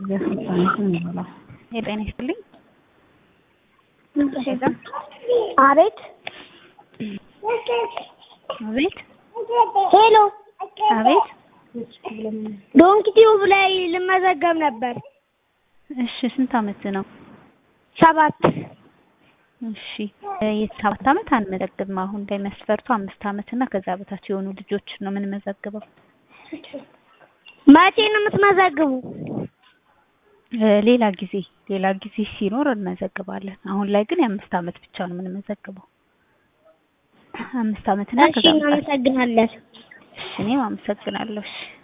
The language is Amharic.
የጤና ይስጥልኝ። አቤት አቤት ሄሎ አቤት። ዶንኪ ቲዩብ ላይ ልመዘገብ ነበር። እሺ ስንት አመት ነው? ሰባት እሺ የሰባት አመት አንመዘግብም። አሁን ላይ መስፈርቱ አምስት አመት እና ከዛ በታች የሆኑ ልጆች ነው የምንመዘግበው። መቼ ነው የምትመዘግቡ? እ ሌላ ጊዜ ሌላ ጊዜ ሲኖር እንመዘግባለን። አሁን ላይ ግን የአምስት አመት ብቻ ነው የምንመዘግበው። አምስት አመት እና እሺ ከዛ በታች። እናመሰግናለን። እሺ እኔም አመሰግናለሁ። እሺ